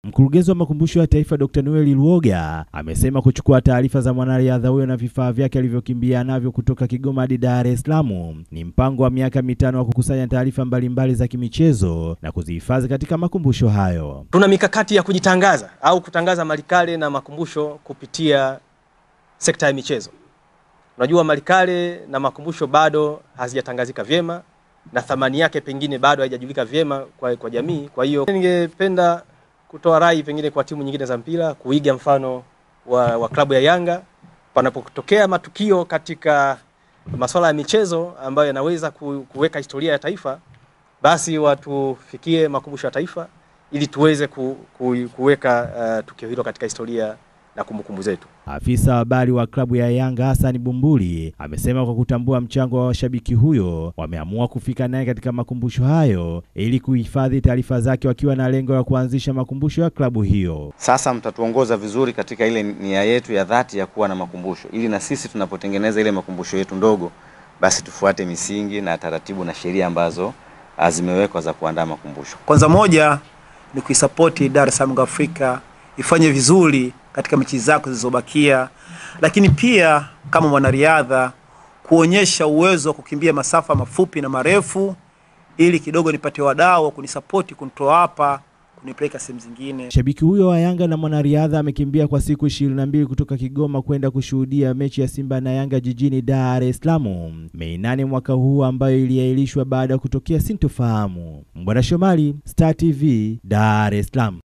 Mkurugenzi wa makumbusho ya taifa Dr. Noel Luoga amesema kuchukua taarifa za mwanariadha huyo na vifaa vyake alivyokimbia navyo kutoka Kigoma hadi Dar es Salaam ni mpango wa miaka mitano wa kukusanya taarifa mbalimbali za kimichezo na kuzihifadhi katika makumbusho hayo. Tuna mikakati ya kujitangaza au kutangaza Malikale na makumbusho kupitia sekta ya michezo. Unajua, Malikale na makumbusho bado hazijatangazika vyema na thamani yake pengine bado haijajulika vyema kwa, kwa jamii. Kwa hiyo ningependa kutoa rai pengine kwa timu nyingine za mpira kuiga mfano wa, wa klabu ya Yanga panapotokea matukio katika masuala ya michezo ambayo yanaweza ku, kuweka historia ya taifa, basi watufikie makumbusho ya taifa ili tuweze ku, ku, kuweka uh, tukio hilo katika historia na kumbukumbu zetu. Afisa habari wa klabu ya Yanga Hassan Bumbuli amesema kwa kutambua mchango wa washabiki huyo wameamua kufika naye katika makumbusho hayo ili kuhifadhi taarifa zake wakiwa na lengo la kuanzisha makumbusho ya klabu hiyo. Sasa mtatuongoza vizuri katika ile nia yetu ya dhati ya kuwa na makumbusho, ili na sisi tunapotengeneza ile makumbusho yetu ndogo, basi tufuate misingi na taratibu na sheria ambazo zimewekwa za kuandaa makumbusho. Kwanza moja ni kuisapoti Dar es Salaam Africa ifanye vizuri katika mechi zako zilizobakia, lakini pia kama mwanariadha kuonyesha uwezo wa kukimbia masafa mafupi na marefu, ili kidogo nipate wadau wa kunisapoti kunitoa hapa kunipeleka sehemu zingine. Shabiki huyo wa Yanga na mwanariadha amekimbia kwa siku ishirini na mbili kutoka Kigoma kwenda kushuhudia mechi ya Simba na Yanga jijini Dar es Salaam Mei nane mwaka huu ambayo iliahirishwa baada ya kutokea sintofahamu. Mbwana Shomari, Star TV, Dar es Salaam.